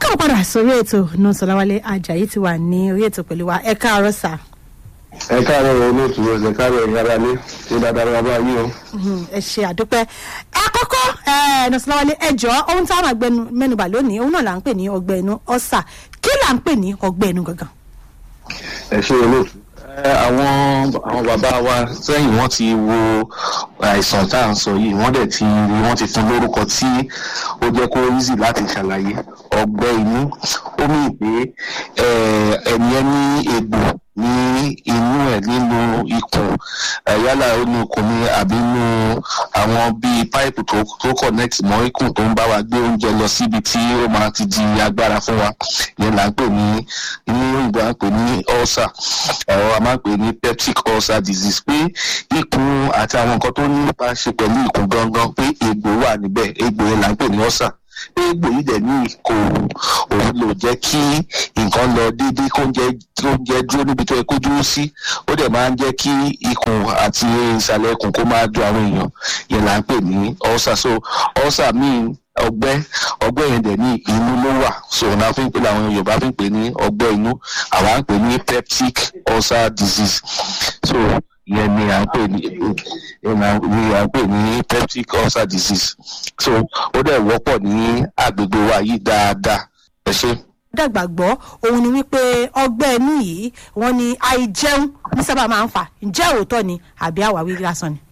káwọn padà sórí ètò náà sọláwálé ajayi ti wà ní orí ètò pẹ̀lú wa ẹ káàárọ̀ sà. ẹ káàárọ̀ olóòtú ẹ káàárọ̀ ìyára lé ṣé dáadáa bàbá yín o. ẹ ṣe àdúpẹ́ ẹ kọ́kọ́ náà sọláwálé ẹ jọ ohun táwọn àgbẹnu mẹ́nubà lónìí ohun náà là ń pè ní ọgbẹ́ inú ọ̀sà kí là ń pè ní ọgbẹ́ inú gangan. ẹ ṣe olóòtú. àwọn àwọn bàbá wa sẹ́yìn wọ́n ti wo àìsàn tá à ń sọ yìí wọ́n dẹ̀ ti wọ́n ti fún lórúkọ tí ó jẹ́ kó easy láti ṣàlàyé ọgbẹ́ inú ó mì pé ẹni ẹ ní egbò ní inú ẹ̀ nínú ikùn yálà inú ikùn ni àbí inú àwọn bíi páìpù tó tó connect mọ́ ikùn tó ń bá wa gbé oúnjẹ lọ síbi tí ó máa ti di agbára fún wa yẹn là ń pè ní inú ìgbà ń pè ní ulcer ẹ̀rọ a máa ń pè ní peptic ulcer disease pé ikùn àti àwọn nǹkan tó nípa ṣe pẹ̀lú ikùn gangan pé egbò wà níbẹ̀ egbò yẹn là ń pè ní ulcer pé egbò yìí dẹ̀ ní kò òun lò jẹ́ kí nǹkan lọ déédéé kó ń jẹ́ tó ń jẹ́ dúró níbi tó yẹ kó dúró sí ó dẹ̀ máa ń jẹ́ kí ikùn àti ìsàlẹ̀ ikùn kó máa dùn àwọn èèyàn yẹn là ń pè ní ulcer so ulcer míì ọgbẹ́ ọgbẹ́ yẹn dẹ̀ ní inú ló wà so náà fi ń pè làwọn yorùbá fi ń pè ní ọgbẹ́ inú àwa ń pè ní peptic ulcer disease so yẹn ni à ń pè ní yẹn ni à ń pè ní peptic ulcer disease so ó dẹ̀ wọ́pọ̀ ní agbègbè wa yìí dáadáa ẹ ṣe dàgbà gbọ́ òun ni wípé ọgbẹ́ inú yìí wọ́n ní àìjẹun ní sábà máa ń fà ǹjẹ́ òótọ́ ni àbí àwáwí lásán ni.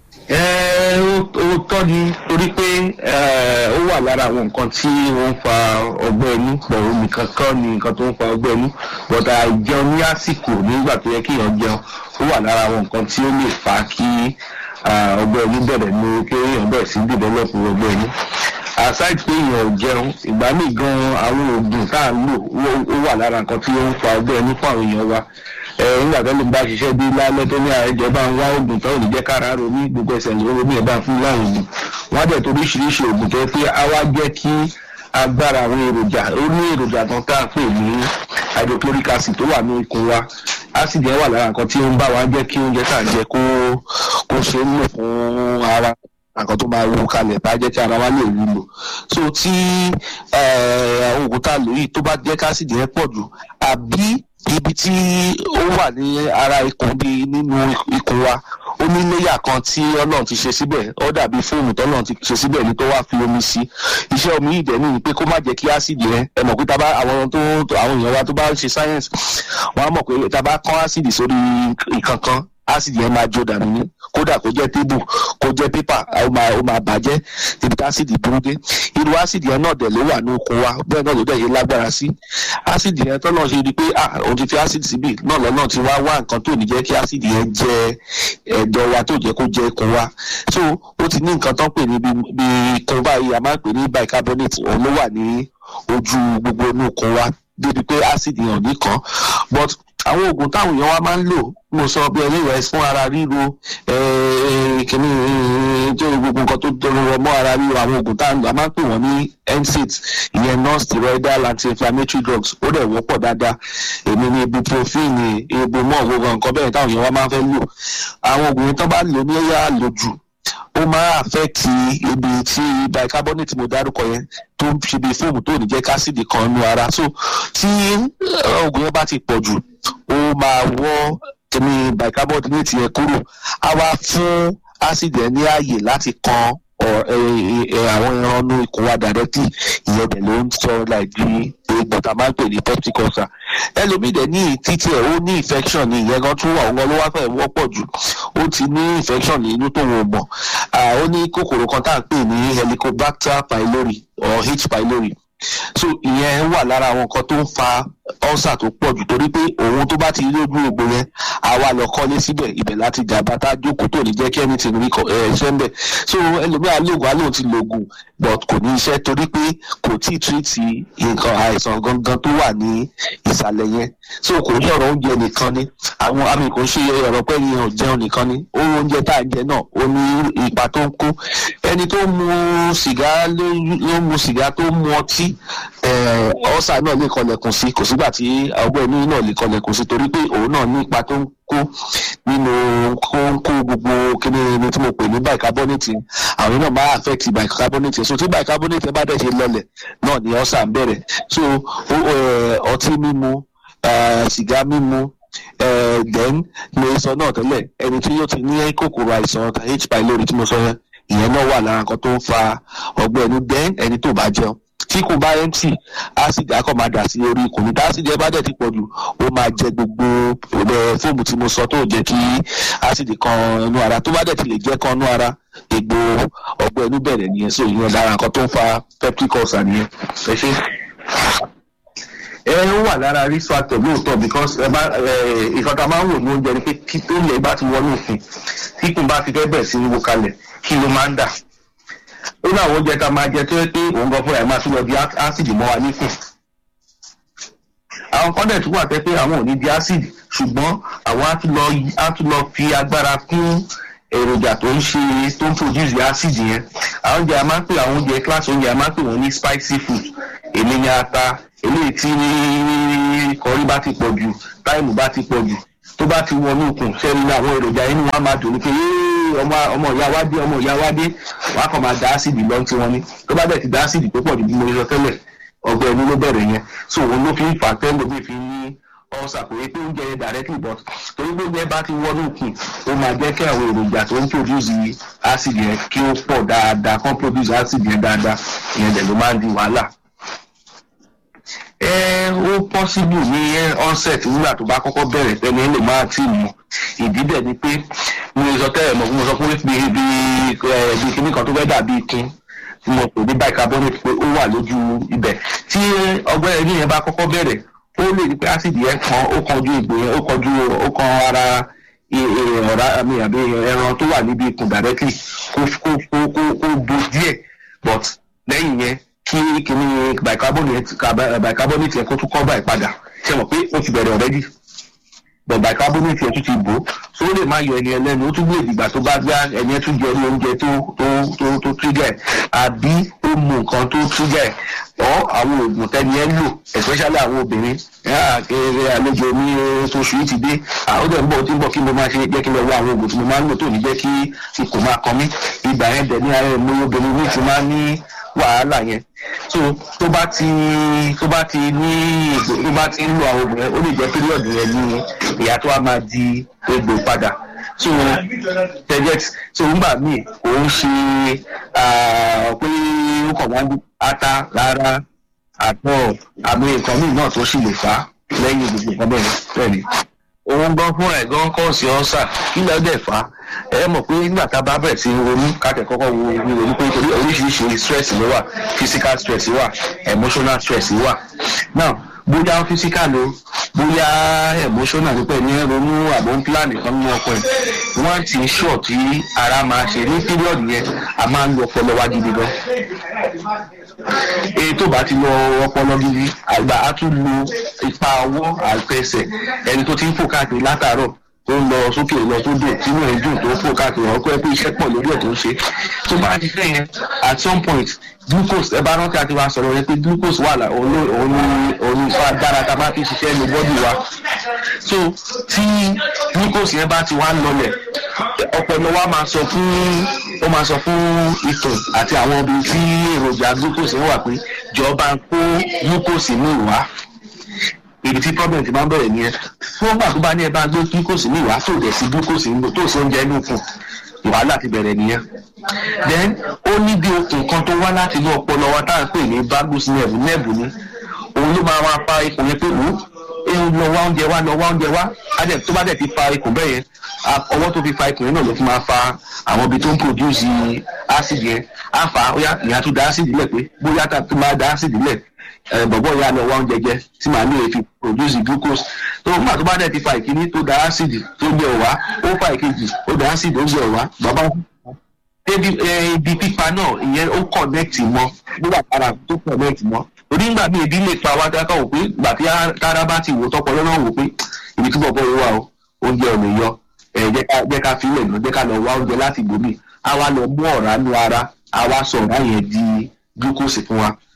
ó tọ́ ni torí pé ó wà lára àwọn nǹkan tí wọ́n ń fa ọgbẹ́ inú pẹ̀lú nìkan kan ni nǹkan tó ń fa ọgbẹ́ inú bọ̀dà àìjẹun ní àsìkò nígbà tó yẹ kí èèyàn jẹun ó wà lára àwọn nǹkan tí ó lè fa kí ọgbẹ́ inú bẹ̀rẹ̀ ní kí èèyàn bẹ̀rẹ̀ sí develop ọgbẹ́ inú aside pé èèyàn ò jẹun ìgbà míì gan àwọn oògùn tá à ń lò ó wà lára nǹkan tí ó ń fa ọgbẹ́ inú fún àwọn èèyàn wa nígbà tó lè bá ṣiṣẹ́ bí lálẹ́ tó ní àìjọ bá ń wá oògùn tó lè jẹ́ kára ro ní gbogbo ẹsẹ̀ ní omi ẹ̀ bá ń fún láwọn oògùn wọ́n á dẹ̀ torí oríṣiríṣi oògùn tó yẹ pé á wá jẹ́ kí agbára àwọn èròjà ó ní èròjà kan tá à ń pè ní hydrochloric acid tó wà ní ikùn wa acid yẹn wà lára nǹkan tí ó ń bá wa jẹ́ kí oúnjẹ tá à ń jẹ kó kó ṣe é lò fún ara nǹkan tó máa wú kalẹ̀ bá jẹ́ kí ara wa lè rí lò so tí oògùn tá a lò yìí tó bá jẹ́ kásìdì yẹn pọ̀ jù àbí ibi tí ó wà ní ara ikùn bíi nínú ikùn wa ó ní léyà kan tí ọlọ́run ti ṣe síbẹ̀ ó dàbí fóònù tọ́lọ́run ti ṣe síbẹ̀ ní tó wá fi omi sí iṣẹ́ omi yìí dẹ̀ ní pé kó má jẹ́ kí ásìdì yẹn ẹ mọ̀ pé tá a bá àwọn tó àwọn èèyàn wa tó bá ń ṣe sáyẹ́nsì wọ́n á mọ̀ pé tá a bá kán ásìdì sórí ìkankan ásìdì yẹn máa jó dànù ní kódà kó jẹ́ tébù kó jẹ́ pépà ó máa ó máa bàjẹ́ ibi tí ásìdì dúró dé irú ásìdì yẹn náà dẹ̀ ló wà ní okun wa bẹ́ẹ̀ náà ló dẹ̀ yé lágbára sí ásìdì yẹn tọ́nà ṣe di pé ah òun ti fi ásìdì síbì náà lọ́nà tí wá wá nǹkan tó ní jẹ́ kí ásìdì yẹn jẹ ẹ̀dọ̀ wa tó jẹ́ kó jẹ ikùn wa so ó ti ní nǹkan tán pè ní bí ikùn báyìí a máa ń pè ní bicarbonate òun ló wà ní ojú gbogbo inú ikùn wa débi pé ásìdì yẹn ò ní kàn but àwọn oògùn táwọn èèyàn wa máa ń lò mo sọ bí ẹlẹ́wẹ̀ẹ́ fún ara ríro kìíní tó gbogbo nǹkan tó dọ̀rọ̀ mọ́ ara ríro àwọn oògùn tá a máa ń pè wọ́n ní NSAIDs ìyẹn non-steroidal anti-inflammatory drugs ó dẹ̀ wọ́pọ̀ dáadáa èmi ní ibuprofen ibumọ gbogbo nǹkan bẹ́ẹ̀ táwọn èèyàn wa máa ń fẹ́ lò àwọn oògùn yẹn tó bá lò ní ẹ̀yà àlòjù ó máa affect ibi tí bicarbonate mo dárúkọ yẹn tó ń ṣe bí fóòmù tó ní jẹ́ kásìdì kan nu ara so tí oògùn yẹn bá ti pọ̀ jù ó máa wọ́ kíní bicarbonate yẹn kúrò á wá fún acid yẹn ní ààyè láti kan àwọn ẹran inú ikùn wa directly ìyẹn dẹ̀ ló ń sọ láìdí egbò tá a máa ń pè ní peptic ulcer ẹlòmíì dẹ̀ ní títí ẹ̀ ó ní infection ní ìyẹn gan tún wà òun ló wá fẹ́ wọ́pọ̀ jù ó ti ní infection ní inú tó wọ́n mọ̀ ó ní kòkòrò kan tá à ń pè ní helicobacter pylori or h pylori so ìyẹn wà lára àwọn nǹkan tó ń fa ulcer tó pọ̀ jù torí pé òun tó bá ti rí ojú egbò yẹn àwa lọ kọ́lé síbẹ̀ ibẹ̀ láti jàmbá tá a jókòó tó ní jẹ́ kí anything rí iṣẹ́ ń bẹ̀ so ẹlòmíà lóògùn alóhùn ti lògùn but kò ní iṣẹ́ torí pé kò tí ì tírìtì nǹkan àìsàn gangan tó wà ní ìsàlẹ̀ yẹn so kò ní ọ̀rọ̀ oúnjẹ nìkan ni àwọn àmì kò ń ṣe ọ̀rọ̀ pẹ́ yẹn ò jẹun nìkan ni ó oúnjẹ tá à ń jẹ náà ó ní ipa tó ń kó ẹni tó mu sìgá ló mu sìgá tó mu ọtí ọ̀sà náà lè kọlẹ̀kùn sí kò sígbà tí ọgbẹ́ inú náà lè kọlẹ̀kùn sí torí pé òun náà ní ipa tó ń kó nínú kó ń kó gbogbo kíní ní tí mo pè ní bicarbonate àwọn náà máa affect bicarbonate so tí bicarbonate bá dẹ̀ ṣe lọlẹ̀ náà ni ọ̀sà ń bẹ̀rẹ̀ so ọtí mímu sìgá mímu then mo sọ náà tẹ́lẹ̀ ẹni tí yóò ti ní kòkòrò àìsàn h pylori tí mo sọ yẹn ìyẹn náà wà lára nǹkan tó ń fa ọgbẹ́ ẹnu then ẹni tó bá jẹun tí kò bá empty acid akọ máa dà sí orí ikùn ní acid ẹ bá dẹ̀ ti pọ̀ jù ó máa jẹ gbogbo fóòmù tí mo sọ tó jẹ́ kí acid kan inú ara tó bá dẹ̀ ti lè jẹ́ kan inú ara egbò ọgbẹ́ inú bẹ̀rẹ̀ nìyẹn so ìyẹn lára nǹkan tó ń fa peptic ulcer nìyẹn ẹ ṣe ẹ ó wà lára risk factor lóòótọ́ because ẹ bá ìkan tá a máa ń wò ní oúnjẹ ni pé kí tó lè bá ti wọnú òfin tí kùn bá ti fẹ́ bẹ̀rẹ̀ sí ní wo kalẹ̀ kí ló máa ń dà ó ní àwọn oúnjẹ tá a máa jẹ tó yẹ pé òun gan fúnra ẹ̀ máa tún lọ di ásìdì mọ́ wa níkùn àwọn kan dẹ̀ tún wà pé àwọn ò ní di ásìdì ṣùgbọ́n àwọn á tún lọ fi agbára kún èròjà tó ń ṣe tó ń produce ásìdì yẹn àwọn oúnjẹ a máa ń pè àwọn oúnjẹ class oúnjẹ a máa ń pè wọ́n ní spicy food èmi ní ata eléyìí tí kọrí bá ti pọ̀ jù táìmù bá ti pọ̀ jù tó bá ti wọnú ikùn sẹ́ni ní àwọn èròjà inú wọn máa dùn ní pé ọmọ ọmọ ìyá wa dé ọmọ ìyá wa dé wọn á kàn máa da ásìdì lọ tí wọn ní tó bá dẹ̀ ti da ásìdì tó pọ̀ jù bí mo sọ tẹ́lẹ̀ ọgbẹ́ ẹni ló bẹ̀rẹ̀ yẹn so òun ló fi ń fà tẹ́lẹ̀ mi fi ní ọ̀sà kò yẹ pé oúnjẹ yẹn directly but torí pé oúnjẹ bá ti wọnú ikùn ó máa jẹ́ kí àwọn èròjà tó ń produce ásìdì yẹn kí ó pọ̀ dáadáa kán produce ásìdì yẹn dáadáa ìyẹn dẹ̀ ló máa ń di wàhálà ẹ ó pọ́sibù ní onset nígbà tó bá kọ́kọ́ bẹ̀rẹ̀ tẹ́lẹ̀ lè máa tì mọ̀ ìdí dẹ̀ ni pé mo sọ tẹ́lẹ̀ mọ̀ mo sọ pé bí bí bí kíní kan tó fẹ́ dàbí ikun tí mo pè ní bicarbonate pé ó wà lójú ibẹ̀ tí ọgbẹ́ ẹni yẹn bá kọ́kọ́ bẹ̀rẹ̀ ó lè ní pé acid yẹn kan ó kanjú ìgbò yẹn ó kanjú ó kan ara ọ̀rá mi àbí ẹran tó wà níbi ikùn directly kó kó kó kó bo díẹ̀ but lẹ́yìn yẹn kí kíní bicarbonate bicarbonate yẹn kó tún kọ́ báyìí padà ṣe mọ̀ pé ó ti bẹ̀rẹ̀ already but bicarbonate yẹn tún ti bò so ó lè má yọ ẹni ẹlẹ́nu ó tún lè dìgbà tó bá gbá ẹni ẹ tún jẹ ní oúnjẹ tó tó tó tó trigger ẹ̀ àbí ó mu nǹkan tó trigger ẹ̀ ọ́ àwọn oògùn tẹ́ni ẹ lò especially àwọn obìnrin kéré àlejò ní oṣooṣù yìí ti dé àwọn ọdẹ ń bọ̀ tí ń bọ̀ kí mo máa ṣe jẹ́ kí n lọ wá àwọn oògùn tí mo máa ń lò tó ní jẹ́ kí ikùn máa kan mí ìgbà yẹn dẹ̀ ní ara ẹ̀ mú obìnrin ní ti máa ń ní wàhálà yẹn so tó bá ti tó bá ti ní tó bá ti ń lo àwọn oògùn yẹn ó lè jẹ́ píríọ̀dù yẹn ní ìyá tó wá máa di egbò padà so tẹjẹt so ńgbà míì kò ń ṣe pé ó kàn wọ́n ata rárá àtọ̀ àmì nǹkan míì náà tó sì lè fà á lẹ́yìn gbogbo nǹkan bẹ́ẹ̀ bẹ́ẹ̀ ni òun gan fún ẹ̀ gan kọ́ sí ọ́sà kí ló dẹ̀ fà á ẹ mọ̀ pé nígbà tá a bá bẹ̀rẹ̀ sí ronú káàkiri kọ́kọ́ wo ronú pé torí oríṣiríṣi stress ló wà physical stress wà emotional stress wà now bóyá physical o bóyá emotional nípa ẹni ronú àbọ̀ ń plan nìkan nínú ọkọ ẹ̀ wọ́n ti sure tí ara máa ṣe ní period yẹn a máa ń lo ọpọlọ wa gidi gan èyí tó bá ti lọ ọpọlọ gidi àgbà á tún lo ipa ọwọ́ àtẹsẹ̀ ẹni tó ti ń fò káàkiri látàárọ̀ tó ń lọ sókè lọ tó dùn tínú ẹ̀ dùn tó fò káàkiri ọkọ ẹ pé iṣẹ́ pọ̀ lórí ẹ̀ tó ń ṣe tó bá ti fẹ́ yẹn at some point glucose ẹ bá rántí àti wá sọ̀rọ̀ yẹn pé glucose wà òun ìfọ agbára tá a bá fi ṣiṣẹ́ ní bọ́dì wa so tí glucose yẹn bá ti wá lọlẹ̀ ọpọlọ wa máa sọ fún ó máa sọ fún ìtàn àti àwọn ibi tí èròjà glucose yẹn wà pé jọba ń kó glucose ní ìwá ibi tí problem ti máa ń bẹ̀rẹ̀ nìyẹn fún ọgbà tó bá ní ẹ bá gbé glucose ní ìwá tó dẹ̀ sí glucose ní tó sí oúnjẹ inú fún wàhálà ti bẹ̀rẹ̀ nìyẹn then ó ní bí okùn kan tó wá láti inú ọpọlọ wa tá à ń pè ní vagus nerve nerve ni òun ló máa wá fa ikùn yẹn pé wò ó lọ wá oúnjẹ wá lọ wá oúnjẹ wá tó bá dẹ̀ ti fa ikùn bẹ́ẹ̀ yẹn ọwọ́ tó fi fa ikùn yẹn náà ló fi máa fa àwọn ibi tó ń produce acid yẹn á fa ó yá ìyá tó da acid lẹ̀ pé bóyá tó máa da acid lẹ̀ bọ̀bọ̀ ya lọ wá oúnjẹ jẹ tí màá ní èéfi produce glucose tó nígbà tó bá dẹ̀ ti fa ìkíní tó da acid tó gbé ọ̀wá ó fa ìkejì ó da acid ó gbé ọ̀wá bàbá ibi pípa náà ìyẹn ó connect mọ́ nígbà tára tó connect mọ́ torí nígbà míì ebi lè pa wá dáká wò pé ìgbà tí tára bá ti wò tọpọ lọ́nà wò pé ibi tí bọ̀bọ̀ yìí wà o oúnjẹ ò lè yọ jẹ́ ká fi ilẹ̀ náà jẹ́ ká lọ wá oúnjẹ láti gbòmí a wá lọ mú ọ̀rá nu ara a wá sọ ọ̀rá yẹn di glucose fún wa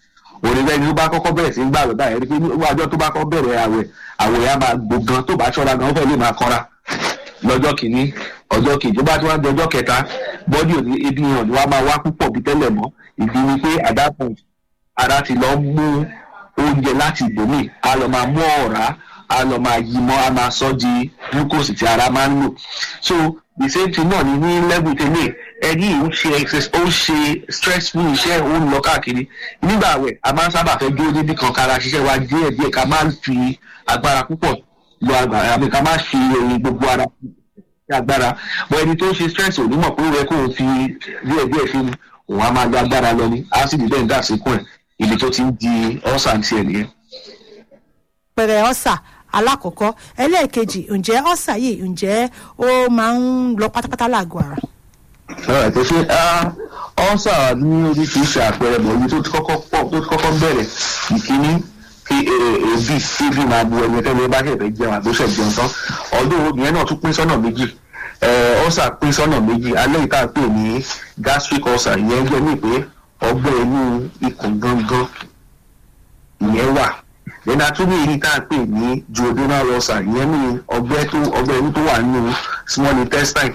òní bẹ́ẹ̀ ni tó bá kọ́kọ́ bẹ̀rẹ̀ sí ń gbà lọ báyìí rí pé ní ọjọ́ tó bá kọ́ bẹ̀rẹ̀ àwẹ̀ àwẹ̀ yẹn á máa gbó gan tó bá ṣọ́ra gan ó fẹ́ lè máa kọ́ra lọ́jọ́ kìíní ọjọ́ kejì tó bá tí wọ́n di ọjọ́ kẹta bọ́dì òní ebi hàn ni wọ́n á máa wá púpọ̀ bí tẹ́lẹ̀ mọ́ ìdí ni pé at that point ara ti lọ mú oúnjẹ láti ìbòmí á lọ máa mú ọ̀rá á lọ máa yí mọ́ á máa sọ di glucose tí ara máa ń lò so the same thing náà ni ní level tẹ́lẹ̀ ẹni ò ń ṣe exercise ó ń ṣe stressful iṣẹ́ ó ń lọ káàkiri nígbà àwẹ̀ a máa ń sábà fẹ́ dúró níbi kan kára ṣiṣẹ́ wa díẹ̀ díẹ̀ ká máa ń fi agbára púpọ̀ lo agbára àbí ká máa fi ẹyin gbogbo ara sí agbára bọ́ ẹni tó ń ṣe stress ò ní mọ̀ pé ó yẹ kó o fi díẹ̀ díẹ̀ fi òun á máa lo agbára lọ ní ásìdì bẹ́ẹ̀ ń dà síkùn ẹ̀ ibi tó ti ń di ọ̀sà tiẹ̀ nìyẹn. pẹ̀rẹ̀ ọ̀sà alákọ̀ọ́kọ́ ẹlẹ́ẹ̀kejì ǹjẹ́ ọ̀sà yìí ǹjẹ́ ó máa ń lọ pátápátá láàgọ̀ ara. ọ̀rọ̀ tó ṣe ọ̀sà ní oríṣiríṣi àpẹẹrẹ mọ̀ ibi tó ti kọ́kọ́ pọ̀ tó ti kọ́kọ́ bẹ̀rẹ̀ ìkíní kí èébì èébì máa bu ẹni tẹ́lẹ̀ bá ṣẹ̀fẹ̀ jẹun àgbóṣẹ̀ jẹun tán ọdún ìyẹn náà tún pín sọ́nà méjì ọ̀sà pín sọ́nà méjì alẹ́ ìta pè ní gastric ulcer ìyẹn jẹ́ ní pé ọgbẹ́ inú ikùn gangan ìyẹn wà lẹ́nu àtúndì èyí tá a pè ní duodenal ulcer ìyẹn ní ọgbẹ́ tó ọgbẹ́ inú tó wà nínú small intestine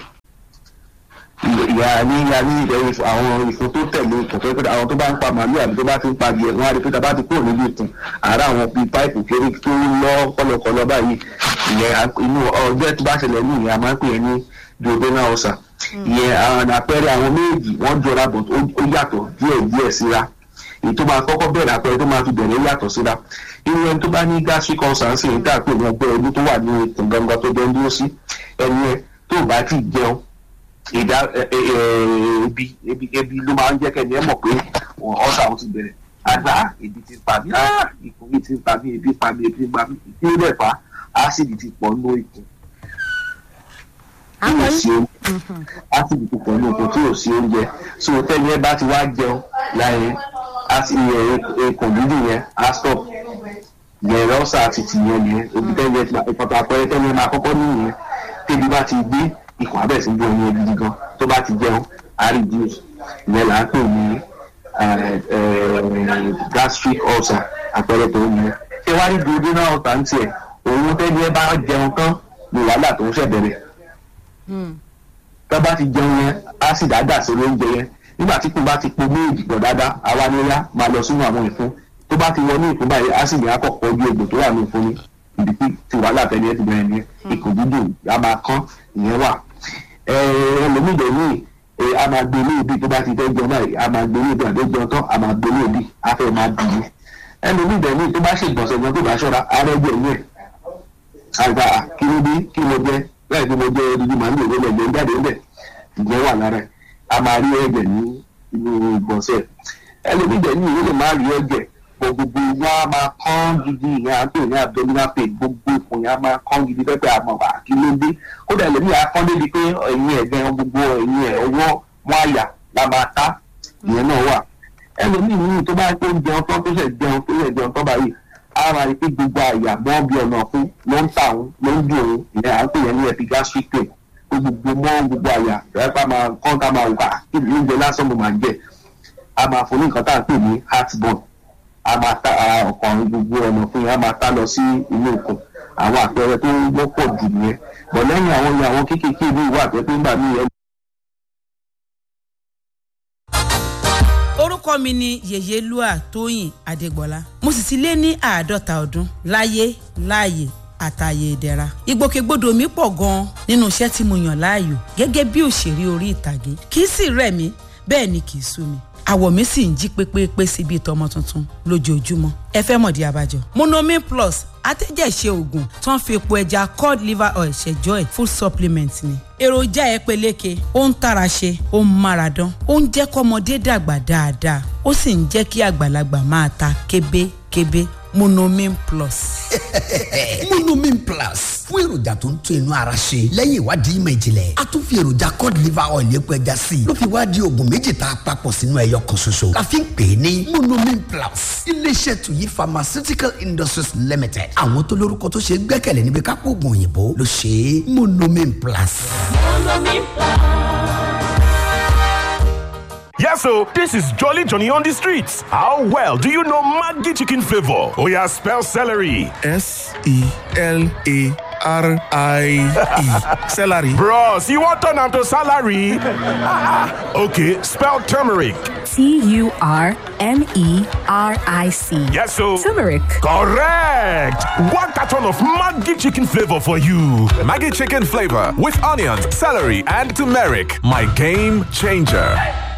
ìyá ní ìyá ní ìdẹ́rù àwọn ìfún tó tẹ̀lé ìkọ̀tọ́ pé àwọn tó bá ń pa màálù àbí tó bá ti ń pa adìẹ wọn á rí pé tá a bá ti kúrò níbi ìtàn àárá àwọn bíi páìpù kéré tó ń lọ kọlọkọlọ báyìí ìyẹn inú ọgbẹ́ tó bá ṣẹlẹ̀ ní ìyẹn a máa ń pè é ní duodenal ulcer ìyẹn àwọn àpẹẹrẹ àwọn méjì wọ́n jọra bọ̀ ó yàtọ̀ díẹ̀ díẹ̀ síra èyí tó máa kọ́kọ́ bẹ̀rẹ̀ àpẹẹrẹ tó máa fi bẹ̀rẹ̀ yàtọ̀ síra irú ẹni tó bá ní gastric ulcer ń sìn tá a pè ní ọgbẹ́ ẹni tó wà ní ikùn gangan tó jẹ́ ń dúró sí ẹni ẹ tó bá ti jẹun ìdá ebi ebi ebi ló máa ń jẹ́ kẹ́ni ẹ mọ̀ pé ọ̀sà òun ti bẹ̀rẹ̀ àgbà ebi ti pa mí ikùn mi ti pa mí ebi pa mí ebi pa mí ìdílé rẹ̀ fa ásìdì ti pọ̀ nínú ikùn tí ò sí oúnjẹ ásìdì ti pọ̀ nínú ikùn tí ò sí oúnjẹ so tẹ́ni ẹ bá ti wá jẹun láyé ikùn dídì yẹn á stop yẹn ọ̀sà àti tìyẹn nìyẹn ebi tẹ́ni ẹ ìfọ̀tà àpẹẹrẹ tẹ́ni ẹ máa kọ́kọ́ nìyẹn tẹ́bi bá ti gbé ikùn abẹ́ sí bí oyin gidi gan tó bá ti jẹun á reduce ìyẹn là ń pè ní gastric ulcer àpẹẹrẹ tó ń yẹn ṣé wá rí duodenal ulcer ń tiẹ̀ òun tẹ́lẹ̀ bá jẹun tán ní wàhálà tó ń ṣẹ̀bẹ̀rẹ̀ tó bá ti jẹun yẹn acid àdà sórí oúnjẹ yẹn nígbà tí kò bá ti po méjì pọ̀ dáadáa àwa ni ó yá máa lọ sínú àwọn ìfun tó bá ti wọ ní ìfun báyìí acid yẹn á kọ̀ pọ̀ ojú egbò tó wà ní ìfun ni ibi tí tí wàhálà tẹ́lẹ̀ ti bẹ̀rẹ̀ nìyẹn ikùn dídùn á máa kán ìyẹn wà ẹlòmídìí ní a máa gbé ní ibi tó bá ti fẹ́ jẹun báyìí a máa gbé ní ibi àti jẹun tán a máa gbé ní ibi a fẹ́ máa dùn ní ẹlòmídìí ní tó bá ṣe ìgbọ̀nsẹ̀ gan tó bá ṣọ́ra ara ẹgbẹ́ ní ẹ̀ àgbà kí ló dé kí ló jẹ bẹ́ẹ̀ ni mo jẹ odidi màá ní ìwé lẹ́gbẹ̀ẹ́ jáde ńbẹ̀ ìjẹ́ wà lára ẹ̀ a máa rí ẹ̀jẹ̀ ní inú ìgbọ̀nsẹ̀ ẹlòmídìí ní ìwé lè má rí ẹ̀jẹ̀ gbogbo wọn a máa kán gidi ìyẹn à ń pè ní abdominal pain gbogbo ikùn yẹn a máa kán gidi pẹ́pẹ́ àmọ́ wà kí ló dé kódà ẹlòmíì á kán débi pé ẹ̀yìn ẹ̀gbẹ́ gbogbo ẹ̀yìn ẹ̀ ọwọ́ wọn àyà la máa ta ìyẹn náà wà ẹlòmíì nínú tó bá tó ń jẹun tán tó ṣẹ̀ jẹun tó ṣẹ̀ jẹun tán báyìí á máa rí pé gbogbo àyà mọ́ bí ọ̀nà fún ló ń tà òun ló ń bí òun ìyẹn à ń pè yẹn ní epigastric pain gbogbo mọ́ gbogbo àyà rẹ́pà máa kán ká máa wà kí ìlú oúnjẹ lásán mo máa jẹ a máa fún ní nǹkan tá à ń pè ní heartburn a máa ta ọkàn gbogbo ọ̀nà fún yẹn a máa ta lọ sí inú ikùn àwọn àpẹẹrẹ tó wọ́pọ̀ jù nìyẹn bọ̀ lẹ́yìn àwọn yẹn àwọn kéékèèké ìlú ìwà àti ẹgbẹ́ ńgbà míì orúkọ mi ni yèyélúà tóyìn adégbọlá mo sì ti lé ní àádọ́ta ọdún láyé láàyè àtàyè ìdẹ̀ra ìgbòkègbodò mi pọ̀ gan-an nínú iṣẹ́ tí mo yàn láàyò gẹ́gẹ́ bí òṣèré orí ìtàgé kì í sì rẹ̀ mí bẹ́ẹ̀ ni kì í sú mi àwọ̀ mi sì ń jí pépépé sí bíi tọmọ tuntun lójoojúmọ́ ẹ fẹ́ mọ̀dí abájọ. monomin plus atẹ́jẹ̀ṣe oògùn tó ń fi epo ẹja cod liver oil ṣẹjọ́ ẹ̀ full supplement ni. èròjà ẹ peléke ó ń tara ṣe ó ń mára dán ó ń jẹ́ kọ́mọdé dàgbà dáadáa ó sì ń jẹ́ kí àgbàlagbà máa ta kébékébé monomin plus. monomin plus fún èròjà tó ń tún inú ara ṣe lẹ́yìn ìwádìí ìmọ̀ ìjìnlẹ̀ a tún fi èròjà cod liver oil epo ẹja sí i ló fi wá di oògùn méjì tá a papọ̀ sínú ẹyọ kan ṣoṣo la fi ń pè é ní monomin plus iléeṣẹ́ tuyi pharmaceutical industries limited àwọn tó lórúkọ tó ṣe é gbẹ́kẹ̀lé níbi kápò oògùn òyìnbó ló ṣe é monomin plus. Monomin Plus. Yes, so this is Jolly Johnny on the streets. How well do you know Maggi chicken flavor? Oh yeah, spell celery. S E L A R I E. Celery. Bros, you want turn am to salary? okay, spell turmeric. T U R M E R I C. Yes, so Turmeric. correct. One carton of Maggi chicken flavor for you. Maggie chicken flavor with onions, celery, and turmeric. My game changer.